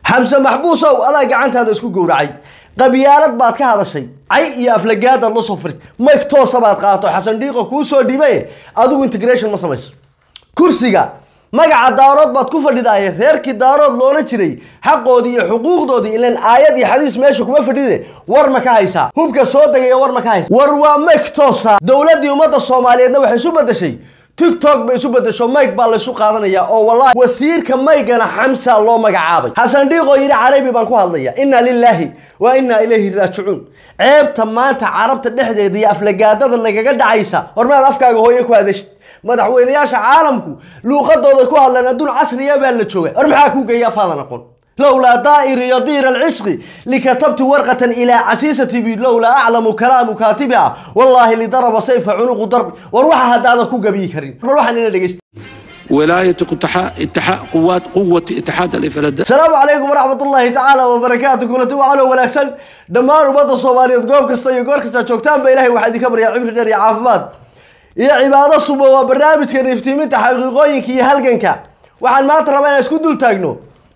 xamse maxbuusow adaa gacantaada isku gowracay qabyaalad baad ka hadashay cay iyo aflagaadaad la soo firtay mayg toosa baad qaato xasan dhiiqo kuu soo dhiibaye adigu integration ma samayso kursiga magaca daarood baad ku fadhidaaye reerkii daarood loola jiray xaqoodii iyo xuquuqdoodii ilan aayad iyo xadiis meesha kuma fadhide war ma ka haysaa hubka soo degaya war ma ka haysa war waa mayg toosa dowladdii ummadda soomaaliyeedna waxay isu bedeshay tiktok bay isu bedesho mayg baa laysu qaadanaya oo wallahi wasiirka maygana xamsa loo magacaabay xasan dhiiqoo yidhi carabi baan ku hadlaya inna lilaahi wa inna ilayhi raajicuun ceebta maanta carabta dhexdeeda iyo aflagaadada nagaga dhacaysa hormaad afkaaga hooye ku hadashid madaxweynayaasha caalamku luuqadooda ku hadlaan adduun casriya baa la jooga war maxaa kuu geeya afaadan aqoon لولا دائر يطير العشق لكتبت ورقة إلى عسيستي بي لولا أعلم كلام كاتبها والله اللي ضرب سيف عنق ضرب وروح هذا كو قبي كريم روح أنا دقيست ولاية اتحاد اتحاد قوات قوة اتحاد الإفراد السلام عليكم ورحمة الله تعالى وبركاته كل تو على وناكسن دمان وبدا الصومالية قوم كستا يقول كستا شوكتان بإلهي واحد كبر يا عمر داري عافمات يا عبادة صبا وبرنامج كان يفتيمين تحقيقوين كي هلقنكا waxaan maanta rabaa inaan isku dul taagno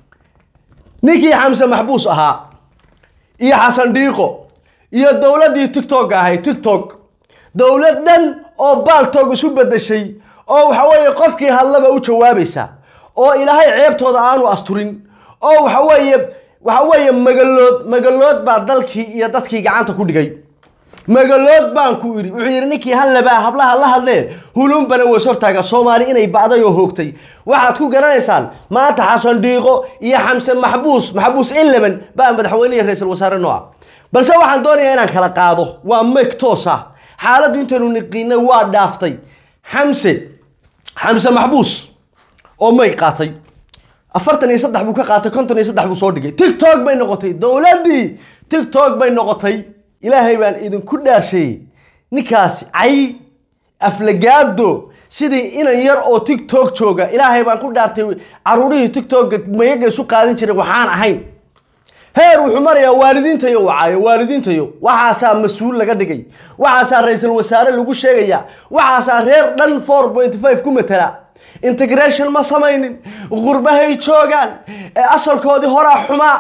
ninkii xamse maxbuus ahaa iyo xasan dhiiqo iyo dowladdii tiktok ahay tiktok dowlad dhan oo baaltog isu bedeshay oo waxa weeye qofkii hadlaba u jawaabaysa oo ilaahay ceebtooda aanu asturin oo waxa weeye waxa weeye magalood magalood baa dalkii iyo dadkii gacanta ku dhigay magalood baan ku idhi wuxuu yidhi ninkii hallabaa hablaha la hadleen hulunbana weys hortaaga soomaali inay bacday oo hoogtay waxaad ku garanaysaan maanta xasan dhiiqo iyo xamse maxbuus maxbuus eleven baa madaxweyne iyo ra-iisul wasaare nooca balse waxaan doonayaa inaan kala qaado waa mayg toos ah xaaladdu intaynu niqiinay waa dhaaftay xamse xamse maxbuus oo mayg qaatay afartan iyo saddex buu ka qaatay konton iyo saddex buu soo dhigay tiktok bay noqotay dowladdii tiktok bay noqotay ilaahay baan idinku dhaasheeyey ninkaasi cay aflagaado sidii inan yar oo tiktok jooga ilaahay baan ku dhaartay caruurihii tiktoka mayaga isu qaadin jiray waxaan ahayn heer wuxuu marayaa waalidiintayo wacaayo waalidiintayo waxaasaa mas-uul laga dhigay waxaasaa ra-iisul wasaare lagu sheegaya waxaasaa reer dhan four point five ku matala integration ma samaynin qurbahay joogaan ee asalkoodii horaa xumaa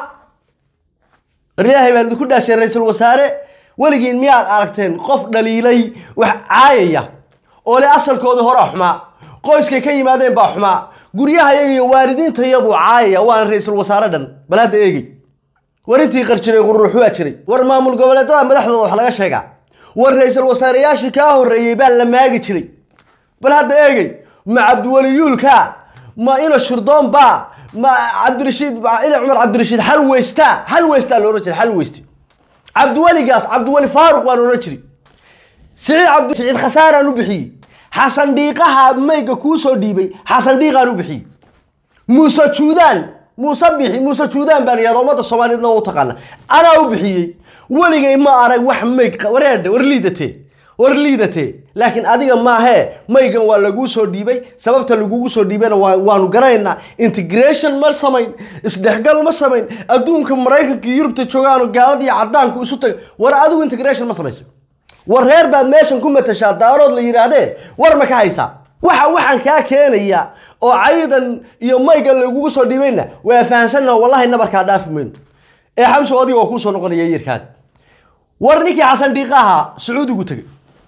ilaahay baan idinku dhaashay ra-iisul wasaare weligiin miyaad aragteen qof dhaliilay wax caayaya oo le asalkoodii horaa xumaa qoyskay ka yimaadeen baa xumaa guryahayaga iyo waalidiintayabuu caayaya waana ra-iisul wasaare dhan bal hadda eegey war intii qar jiray quruux waa jiray war maamul goboleedada madaxdooda wax laga sheegaa war ra-iisul wasaareyaashii kaa horreeyey baa la maagi jiray bal hadda eegey ma cabdiweliyuulka ma ino shirdoon baa ma cabdirashiid ila cumar cabdirashiid xal weystaa xal weystaa la odhan jiray xal weysti cabdiweligaas cabdiweli faaruq baan odhan jiray siciid cabdi siciid khasaaraan u bixiyey xasan dhiiqaha mayga kuu soo dhiibay xasan dhiiqaan u bixiyey muuse juudaan muuse bixi muuse juudaan baan yahda ummadda soomaaliyeedna waa u taqaana anaa u bixiyey weligay ma arag wax mayg wareedhe war liidatee war liidatee laakiin adiga maahee maygan waa laguu soo dhiibay sababta lagugu soo dhiibayna waanu garanaynaa integration ma samayn isdhexgal ma samayn adduunka maraykanka iyo yurubta joogaano gaaladii caddaanku isu tag war adigu integration ma samaysa war reer baad meeshan ku matashaa daarood la yidhaahdee war ma ka haysaa waxa waxaan kaa keenaya oo caydan iyo maygan lagugu soo dhiibayna waa fahansannaha wallahi nabarkaa dhaafi mayno ee xamso adiga oo kuu soo noqonaya yirkaada war ninkii xasan dhiiqaha sacuudigu tegay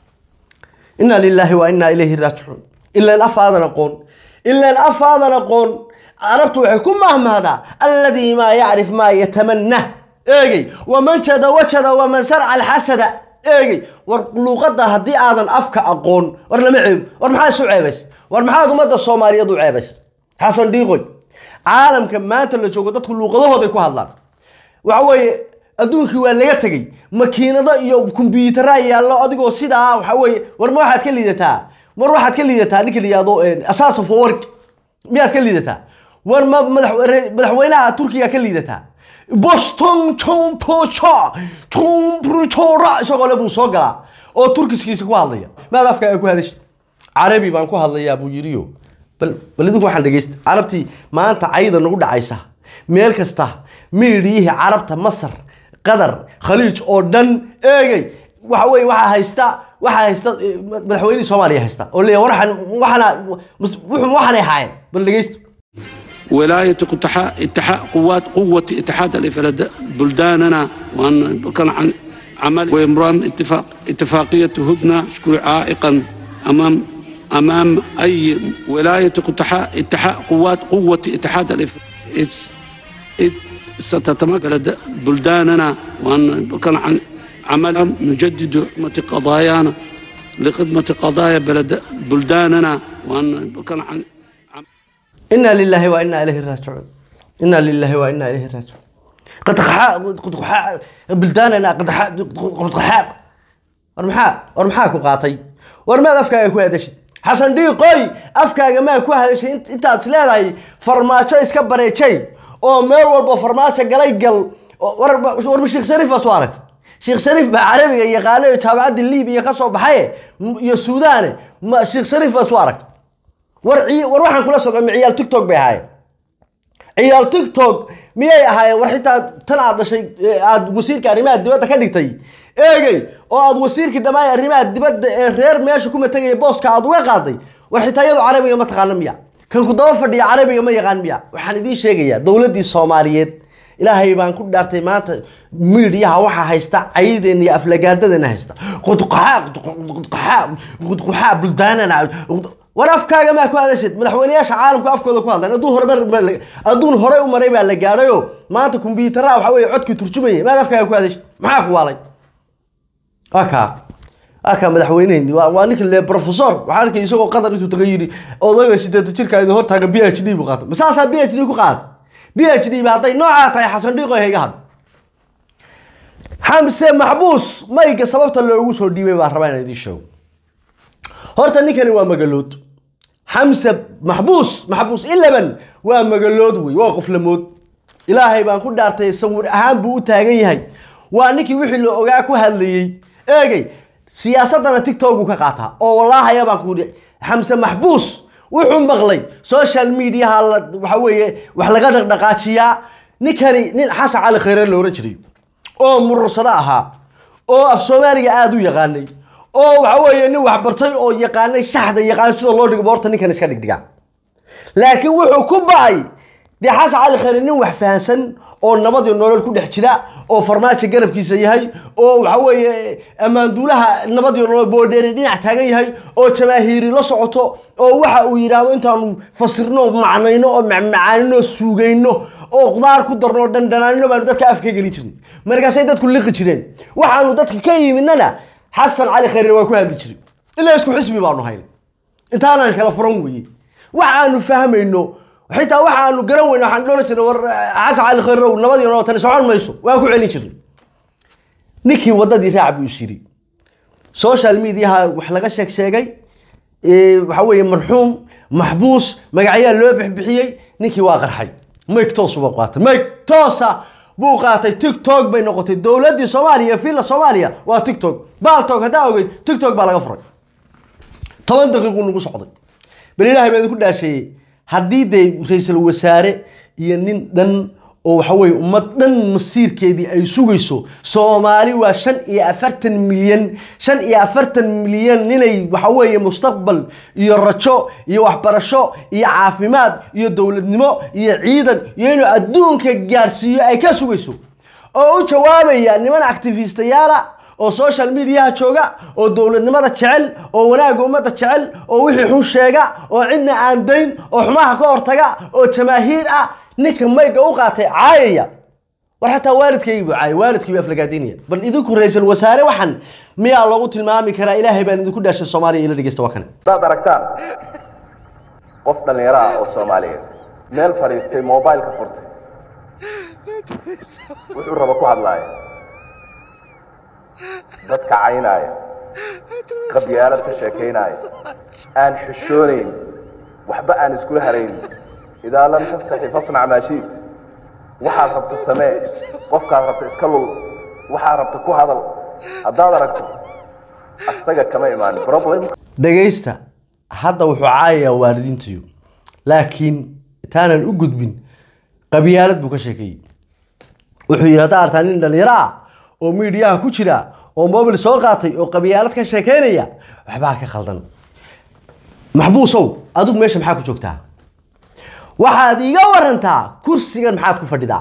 inna lilaahi wa inna ilayhi raajicuun ilaan af aadan aqoon ilaan af aadan aqoon carabtu waxay ku mahmahdaa alladii maa yacrif maa yatamanah eegey waman jada wajada waman sarca alxasada eegey war luuqadda haddii aadan afka aqoon war lama ceebo war maxaa isu ceebays war maxaad ummadda soomaaliyeed u ceebays xasan dhiiqoy caalamka maanta la joogo dadku luuqadahooday ku hadlaan waxa weeye adduunkii waa laga tegey makiinado iyo kombyuutaraa yaallo adigoo sidaa waxa weeye war ma waxaad ka liidataa mar waxaad ka liidataa ninka la yihahdo asaas of work miyaad ka liidataa war ma madaxweynaha turkiga ka liidataa boston chompocha chomprochora isagoo le buu soo galaa oo turkiskiisa ku hadlaya maad afkaaga ku hadashi carabi baan ku hadlayaa buu yiriyo bal bal idinku waxaan dhegeysta carabtii maanta cayda nagu dhacaysa meel kasta miidhiyihii carabta masar qatar khaliij oo dhan eegay waxa weye waxaa haysta waxaa haysta madaxweynihii soomaaliya haysta oo leeyahay waxaan waxana wuxuu waxaanay ahaayeen bal dhegeysta ولاية اتحاد اتحاد قوات قوة اتحاد الإفراد بلداننا وأن كان عن عمل وإمرام اتفاق اتفاقية هدنة شكر عائقا أمام أمام أي ولاية اتحاد اتحاد قوات قوة اتحاد الإفراد ستتمكن بلداننا وأن كان عن عمل نجدد خدمة قضايانا لخدمة قضايا بلد بلداننا وأن كان عن إنا لله وإنا إليه راجعون إنا لله وإنا إليه راجعون قد خحاء قد خحاء بلداننا قد خحاء قد خحاء ورمحاء ورمحاء كقاطي ورما أفكا يكون هذا الشيء حسن ديقوي أفكا ما يكون هذا الشيء أنت أنت تلاقي فرماشة إسكبر شيء oo meel walba farmaajo galay gal warba sheekh shariif baa soo aragtay sheekh shariif baa carabiga yaqaano iyo jaamacadda liibiya ka soo baxaye iyo suudaane ma sheekh shariif baa soo aragtay war war waxaan kula socdo ma ciyaal tiktok bay ahaayeen ciyaal tiktok miyay ahaayeen war xitaa tan aad dhashay aad wasiirka arrimaha dibadda ka dhigtay eegey oo aad wasiirkii dhammaan arrimaha dibadda ee reer meesha kuma tegaya booska aad uga qaaday war xitaa iyadu carabiga ma taqaano miya kan ku daba fadhiya carabiga ma yaqaan miya waxaan idiin sheegayaa dowladdii soomaaliyeed ilaahay baan ku dhaartay maanta miidiyaha waxaa haysta cayideena iyo aflagaadadeena haysta qudqaxaa qudqaxaa qudqaxaa buldaanana war afkaaga maa ku hadashid madaxweyneyaasha caalamku afkooda ku hadlan adduun hore adduun horey u maray baa la gaadhayo maanta kumbiyuutaraha waxa weeye codkii turjumaya maad afkaaga ku hadashid maxaa ku waalay waa kaa aka madaxweyneheni waa ninka le professor waxaa arkay isagoo qatar intuu taga yidhi odayga sideeta jirka idin hortaaga b h d buu qaatay masaasaa b h d ku qaatay b h d ba hadday noocaa tahay xasan dhiiqo hayga hadho xamse maxbuus mayga sababta loogu soo dhiibay baan rabaa inaan idiin sheego horta ninkani waa magalood xamse maxbuus maxbuus ilaban waa magalood wey waa qoflamood ilaahay baan ku dhaartay sawir ahaan buu u taagan yahay waa ninkii wixii la ogaa ku hadlayey eegey siyaasadana tiktok uu ka qaataa oo wallaahi baan ku yidhi xamse maxbuus wuxuu maqlay social mediaha waxa weeye wax laga dhaqdhaqaajiyaa ninkani nin xasan cali khayre la oran jiray oo murursado ahaa oo af soomaaliga aada u yaqaanay oo waxa weeye nin waxbartay oo yaqaanay saxda yaqaan sida loo dhigo boorta ninkan iska dhigdhiga laakiin wuxuu ku ba'ay dee xasan cali khayre nin wax fahansan oo nabad iyo nolol ku dhex jira oo farmaajo garabkiisa yahay oo waxa weeye ammaanduulaha nabad iyo nolol boodheeri dhinac taagan yahay oo jamaahiiri la socoto oo waxa uu yidhaahdo intaanu fasirno macnayno oo macmacaanino suugayno oo qudaar ku darno oo dhandhanaanino baanu dadka afka gelin jirnay markaasay dadku liqi jireen waxaanu dadka ka yiminana xasan cali khayre waa ku hadli jiray ilaa isku xisbi baanu haynay intaanaan kala furan weeye waxaanu fahmayno xitaa waxaanu garan weyna waxaan dholan jirnay war xasan cali khayrow nabadii noo tani socon mayso waa ku celin jirnay ninkii waddadii raac buu is yidhi social mediaha wax laga sheeg sheegay waxa weeye marxuum maxbuus magacyaa loo bixbixiyey ninkii waa qarxay mayg toos buu qaatay mayg toosa buu qaatay tiktok bay noqotay dowladdii soomaaliya iyo villa soomaaliya waa tiktok baaltog haddaa ogeyd tiktok baa laga furay toban daqiiquu nagu socday bal ilaahay baa idinku dhaasheeyey haddii dee ra-iisul wasaare iyo nin dhan oo waxa weye ummad dhan masiirkeedii ay sugayso soomaali waa shan iyo afartan milyan shan iyo afartan milyan ninay waxa weeye mustaqbal iyo rajo iyo waxbarasho iyo caafimaad iyo dowladnimo iyo ciidan iyo inuu adduunka gaadhsiiyo ay ka sugayso oo u jawaabaya niman actifistayaala oo social mediaha jooga oo dowladnimada jecel oo wanaagga ummadda jecel oo wixii xun sheega oo cidna aan dayn oo xumaha ka hortaga oo jamaahiir ah ninka mayga u qaatay caayaya war xataa waalidkaygii buu caayay waalidkii buu aflagaadinaya bal idinku ra-iisul wasaare waxan miyaa loogu tilmaami karaa ilaahay baan idinku dhaashay soomaaliya ila dhegeysta waa kane haddaad aragtaan qof dhallinyaro ah oo soomaaliyeed meel fadhiistay mobileka furtay wuxuu raba ku hadlaaya dadka caynaaya qabyaalad ka sheekaynaya aan xishoonayn waxba aan iskula harayn idaa lam tastaxi fasnac maa shiit waxaad rabto samee qofkaad rabto iska lul waxaad rabto ku hadal haddaad aragto asaga kama imaan problem dhegaysta hadda wuxuu caayayaa waalidiintiyo laakiin intaanan u gudbin qabyaalad buu ka sheekeeyey wuxuu yidhi haddaa artaa nin dhallinyaro ah oo miidiyaha ku jira oo mobil soo qaatay oo qabyaalad ka sheekeynaya waxbaa ka khaldan maxbuusow adigu meesha maxaa ku joogtaa waxaad iiga warantaa kursigan maxaad ku fadhidaa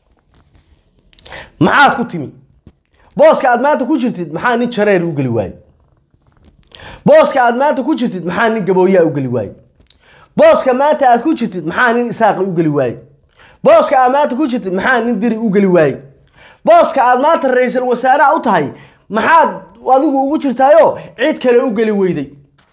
maxaad ku timi booska aad maanta ku jirtid maxaa nin jareer u geli waaye booska aad maanta ku jirtid maxaa nin gabooyaa u geli waaye booska maanta aad ku jirtid maxaa nin isaaqi u geli waaye booska aad maanta ku jirtid maxaa nin diri u geli waaye booska aad maanta ra-iisul wasaaraha u tahay maxaad adigu ugu jirtaayo cid kale u geli weyday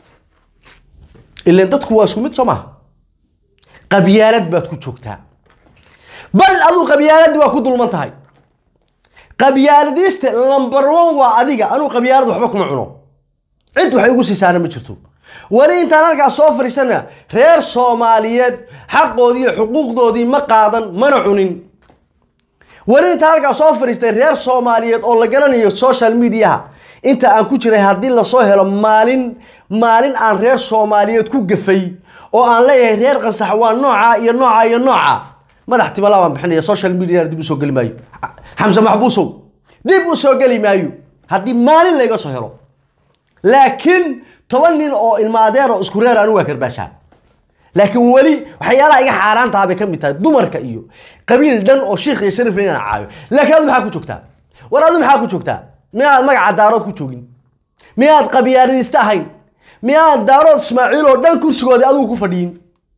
ilan dadku waa isku mid soo maha qabyaalad baad ku joogtaa bal adigu qabyaaladii waa ku dulman tahay qabyaaladiista number one waa adiga anuu qabyaalad waxba kuma cuno cid waxay ugu siisaana ma jirto weli intaan halkaas soo fadhiisana reer soomaaliyeed xaqoodii iyo xuquuqdoodii ma qaadan mana cunin weli intaan halkaas soo fadhiistay reer soomaaliyeed oo la garanayo social mediaha inta aan ku jiray haddii lasoo helo maalin maalin aan reer soomaaliyeed ku gafay oo aan leeyahay reer qansax waa nooca iyo nooca iyo nooca madax timala baan bixinaya social media dib usoo geli maayo xamse maxbuusow dib usoo geli maayo haddii maalin layga soo helo laakiin toban nin oo ilmaadeer oo isku reer anigu waa karbaashaa laakiin weli waxyaalaha iga xaaraantaha bay ka mid tahay dumarka iyo qabiil dhan oo shiikh iyo sharif inaan caayo laakiin adu maxaa ku joogtaa war adu maxaa ku joogtaa miyaad magaca daarood ku joogin miyaad qabyaaladista ahayn miyaad daarood ismaaciil oo dhan kursigoodii adigu ku fadhiyin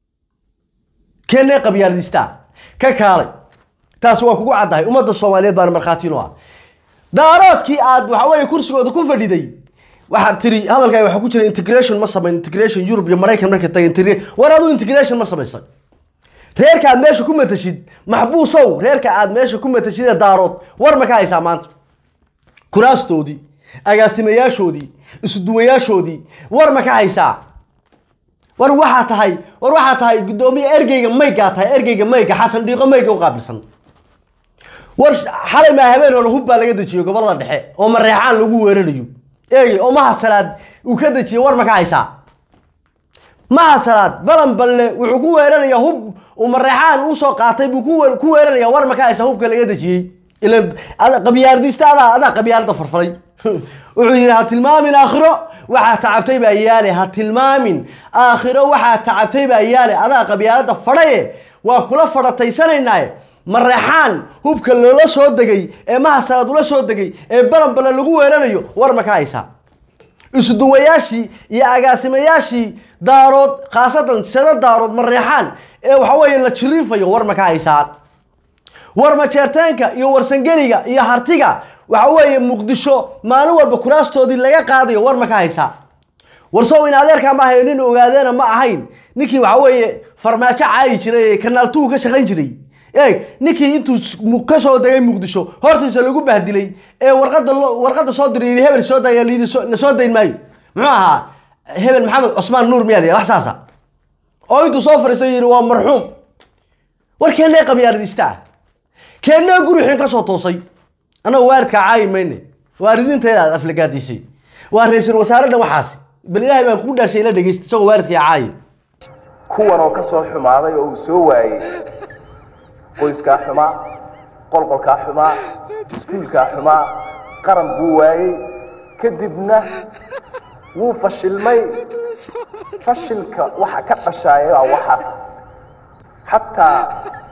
keenee qabyaaladista ka kaalay taas waa kugu caddahay ummadda soomaaliyeed baana markhaatiino ah daaroodkii aad waxa weeye kursigooda ku fadhiday waxaad tiri hadalkaaga waxaa ku jira integration ma samayn integration Europe iyo Maraykan marka tagay integration war adu integration ma samaysay reerka aad meesha ku matashid maxbuusow reerka aad meesha ku matashid ee daarood war ma ka haysaa maanta kuraastoodii agaasimayaashoodii isuduwayaashoodii war ma ka haysaa war waxaa tahay war waxaa tahay guddoomiye ergeyga maygaa tahay ergeyga mayga xasan dhiiqo mayga u qaabilsan war xalay maa habeen hore hub baa laga dejiyo gobolada dhexe oo mareexaan lagu weerarayo eegi oo mahasalaad uu ka dejiyey war ma ka haysaa mahasalaad balan balle wuxuu ku weerarayaa hub uu mareexaan usoo qaatay buu ku weer- ku weerarayaa war ma ka haysaa hubka laga dejiyey ilan ada- qabyaaladista adaa adaa qabyaalada farfaray wuxuu yidhi ha tilmaamin aakhiro waxaa tacabtay baa yaale ha tilmaamin aakhiro waxaa tacabtay baa yaale adaa qabyaalada fadhaye waa kula fadhataysanaynaye mareexaan hubka loola soo degay ee mahasalaad ula soo degay ee balan balle lagu weerarayo war ma ka haysaa isuduwayaashii iyo agaasimayaashii daarood khaasatan sida daarood mareexaan ee waxa weeye la jiriifayo war ma ka haysaan war majeerteenka iyo warsangeliga iyo hartiga waxa weeye muqdisho maalin walba kuraastoodii laga qaadayo war ma ka haysaa warsow in adeerkaa ma ahayn nin ogaadeena ma ahayn ninkii waxa weeye farmaajo caayi jiray ee kanaal tuu ka shaqayn jiray eeg ninkii intuu s- mu- ka soo degay muqdisho hortiisa lagu bahdilay ee warqada loo- warqada soo diray yidhi hebel soo daya layidhi soo- la soo dayn maayo muxuu ahaa hebel maxamed cusmaan nuur miyaa la yidhaha, wax saasa oo intuu soo fariistay yidhi waa marxuum war keennee qabyaaladista ah keennee guri xun ka soo toosay annaga waaridkaa caayi mayne waaridiinteeda aad aflagaadisay waa ra-iisul wasaare dhan waxaasi bal ilaahay baan kugu dhaashay ila dhegeysta isagoo waaridkaa caayi kuwan oo ka soo xumaaday oo uu soo waayey qoyskaa xumaa qolqolkaa xumaa iskuulkaa xumaa qaran buu waayey kadibna wuu fashilmay fashilka waxa ka dhashaaya waa waxaas xataa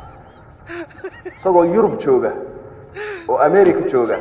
isagoo yurub jooga oo america jooga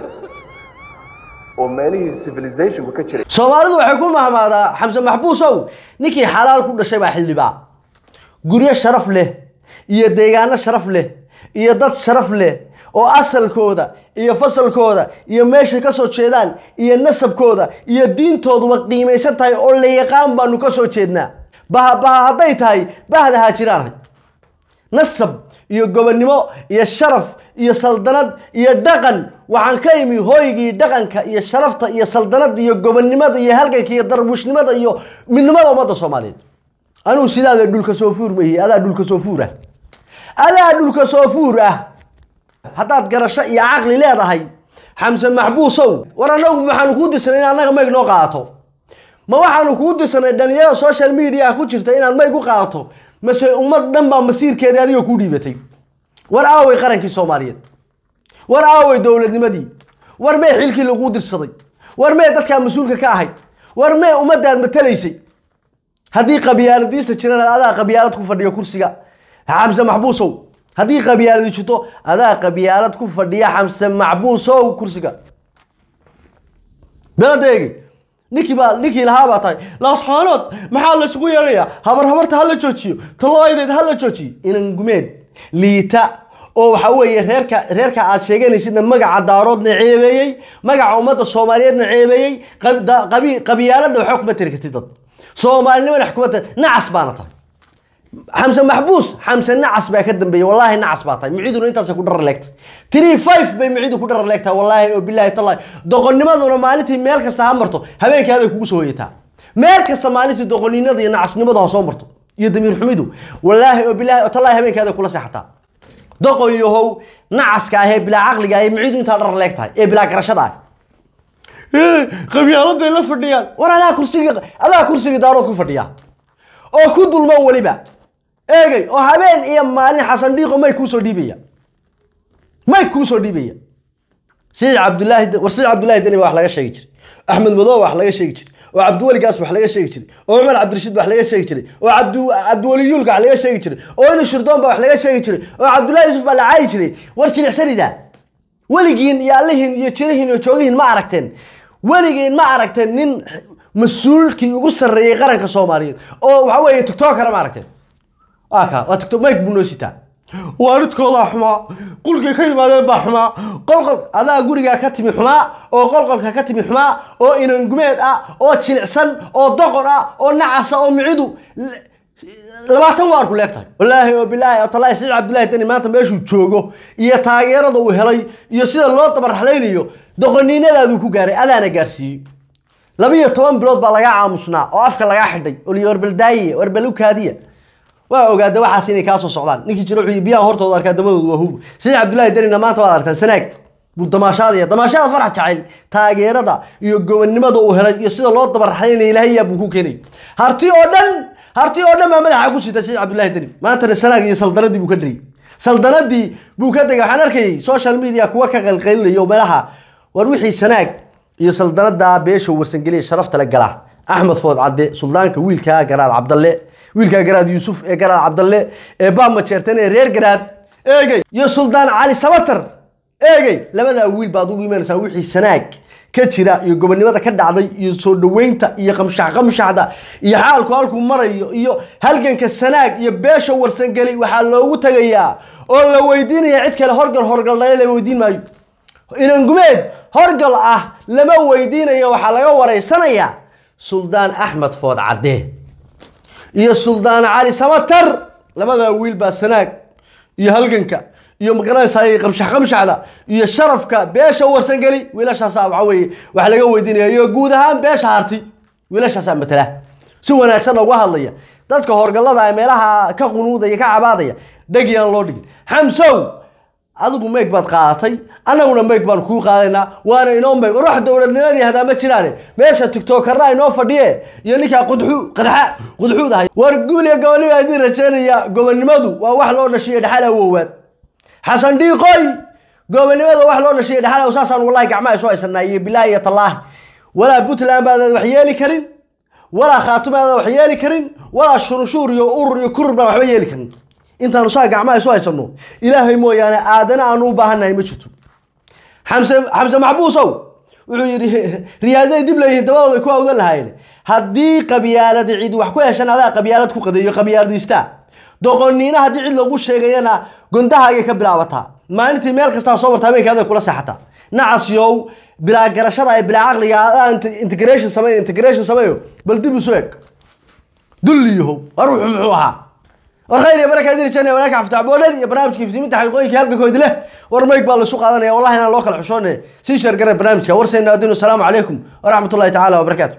oo meelihii civilizationku ka jiray soomaalidu waxay ku mahmaadaa xamse maxbuusow ninkii xalaal ku dhashay baa xildhibaa guryo sharaf leh iyo deegaano sharaf leh iyo dad sharaf leh oo asalkooda iyo fasalkooda iyo meeshay ka soo jeedaan iyo nasabkooda iyo diintooduba qiimaysan tahay oo la yaqaan baanu ka soo jeednaa baha baha hadday tahay bahda haajiraanhay nasab iyo gobonnimo iyo sharaf iyo saldanad iyo dhaqan waxaan ka imi hooygii dhaqanka iyo sharafta iyo saldanada iyo gobonnimada iyo halganka iyo darbuushnimada iyo midnimada ummadda soomaaliyeed anugu sidaada dhulka soo fuur mahi adaa dhulka soo fuur ah adaa dhulka soo fuur ah haddaad garasho iyo caqli leedahay xamse maxbuusow war annagu waxaanu kuu dirsanay in annaga mayg noo qaato ma waxaanu kuu dirsanay dhalinyarada social media ku jirta inaad mayg u qaadato mase ummad dhan baa masiirkeedii adigoo ku dhiibatay war aaway qarankii soomaaliyeed war aaway dowladnimadii war mee xilkii laguu dirsaday war mee dadkaa mas-uulka ka ahayd war mee ummadaad matalaysay haddii qabyaaladiista jirana adaa qabyaalad ku fadhiyo kursiga xamse maxbuusow haddii qabyaaladi jirto adaa qabyaalad ku fadhiya xamse maxbuusow kursiga beladeegi ninkii baa ninkii lahaa baa tahay laasxaanood maxaa laysugu yeedhayaa habar habarta ha la joojiyo talooydeed ha la joojiyo inan gumeed liita oo waxa weeye reerka reerka aad sheeganaysidna magaca daaroodna ceebeeyey magaca ummadda soomaaliyeedna ceebeeyey qab- da- qabi- qabiyaaladna waxba kuma tiri kartid dad soomaalinimana wax kuma tiri nacas baana tahay xamse maxbuus xamse nacas baa ka dambeeyey wallaahi nacas baa tahay miciduna intaasay ku dharar leegtay three five bay micidu ku dharar leegtahay wallaahi oo bilaahi tallahi doqonnimaduna maalintii meel kasta ha marto habeenkaaday kugu soo hoyataa meel kasta maalintii doqoninada iyo nacasnimadu ha soo marto iyo damiir xumidu wallaahi oo bilaahi oo tallahi habeenkaaday kula seexataa doqon yahow nacaska ah ee bilaa caqliga ah ee micidu intaa dharar leeg tahay ee bilaa garashada ah qabyaaladay la fadhiyaan war adaa kursigii adaa kursigii daarood ku fadhiya oo ku dulman weliba eegay oo habeen iyo maalin xasan dhiiqo may kuusoo dhiibaya may kuusoo dhiibaya siciid cabdulaahi war siciid cabdulaahi deni baa wax laga sheegi jiray axmed madow wax laga sheegi jiray oo cabdiweli gaas wax laga sheegi jiray oo cumar cabdirashiid wax laga sheegi jiray oo cabdi cabdiweli yuulka wax laga sheegi jiray oo inu shirdoon baa wax laga sheegi jiray oo cabdullaahi yusuf baa la caayi jiray war jilicsanida weligiin iyo allihiin iyo jirihiin iyo joogihiin ma aragteen weligiin ma aragteen nin mas-uulkii ugu sarreeyey qaranka soomaaliyeed oo waxa weeye tiktokara ma aragteen waa kaa waa tiktok mike buu noo sitaa waalidkoodaa xumaa qulkay ka yimaadeen baa xumaa qolqol adaa gurigaa ka timi xumaa oo qolqolka ka timi xumaa oo inangumeed ah oo jilicsan oo doqon ah oo nacasa oo micidu labaatan waar ku leegtahay wallaahi oo bilaahi oo talaahi siciid cabdullaahi deni maanta meeshuu joogo iyo taageerada uu helay iyo sida loo dabarraxlaynayo doqoniinadaaduu ku gaaray adaana gaarsiiyey labiyo toban bilood baa lagaa aamusnaa oo afka lagaa xidhay oo liyi warbaldaayiye warbalukaadiya waa ogaada waxaas inay kaa soo socdaan ninkii jiro wuxuu biyaha hortooda arkaa damadoodu waa hub siciid cabdullaahi denina maanta waad aragtaan sanaag buu damaashaadaya damaashaada farax jacayl taageerada iyo gobonnimada uu helay iyo sida loo dabarraxlaynaya ilaahay yaa buu ku keenay harti oo dhan harti oo dhan baa madaxa ku sita siciid cabdullaahi deni maantana sanaag iyo saldanadii buu ka dhigay saldanadii buu ka degay waxaan arkayay social media kuwa ka qalqalinaya oo meelaha war wixii sanaag iyo saldanada beesha warsangeliya sharafta le gala axmed food cadde suldaanka wiilkaa garaad cabdalle wiilkaa garaad yuusuf ee garaad cabdalle ee baama jeertan ee reer garaad eegey iyo suldaan cali sabatar eegey labadaa wiil baad ugu imanaysaa wixii sanaag ka jira iyo gobonnimada ka dhacday iyo soo dhoweynta iyo qamshax qamshaxda iyo xaalku halkuu marayo iyo halganka sanaag iyo beesha warsangeli waxaa loogu tegayaa oo la weydiinaya cid kale horgal horgal dhale la weydiin maayo inangumeed horgal ah lama weydiinayo waxaa laga waraysanayaa suldaan axmed food cadde iyo suldaan cali samatar labadaa wiil baa sanaag iyo halganka iyo magaranaysaa qamshax qamshaxda iyo sharafka beesha warsangeli wiilashaasaa waxa weeye wax laga weydiinaya iyo guud ahaan beesha harti wiilashaasaa matala si wanaagsan uga hadlaya dadka horgallada ee meelaha ka qunuudaya ka cabaadaya dheg yaan loo dhigin xamsow adigu meeg baad qaadatay annaguna meeg baan kuu qaadaynaa waana inoo meeg ruux dowladnimo yihahdaa ma jiraane meesha tiktokarna inoo fadhiye iyo ninkaa qudxu qadxa qudxuud ahay war guul iyo gobonnimo baa idiin rajaynaya gobonnimadu waa wax loo dhashiyo dhexal awoowaad xasan dhiiqoy gobonnimada wax loo dhashiyo dhexal aw saasaan wallahi gacmaha isu haysanaa iyo bilaahi iyo tallaahi walaa puntland baadaan wax yeeli karin walaa khaatuma aadaan wax yeeli karin walaa shurunshuur iyo urur iyo kurur baan waxba yeeli karin intaanu saa gacmaha isu haysano ilaahay mooyaane aadana aanu u baahannahay ma jirto xamse xamse maxbuusow wuxuu yidhi riyaaday dib leeyihiin dabadooda ku awdan lahaayeen haddii qabyaalad cid wax ku heshan adaa qabyaalad ku qadeeyo qabyaaladiistaa doqoniina haddii cid lagu sheegayana gondahaagay ka bilaabataa maalintii meel kastaa soo marta habeenkaaday kula seexataa nacasyow bilaa garashada ee bilaa caqliga adaa integration samayn integration sameeyo bal dib isu eg dulliyahow war wuxuu muxuu ahaa war khayr iyo baraka idin jannah walaaka xafta boodhan iyo barnaamijka iftiiminta xaqiiqooyinka halkakoodi leh war mayg baa la isu qaadanaya wallahi inaan loo kala xushoonay sii sheergara barnaamijka warseena adinu asalaamu calaykum waraxmatullahi tacaala wabarakaatu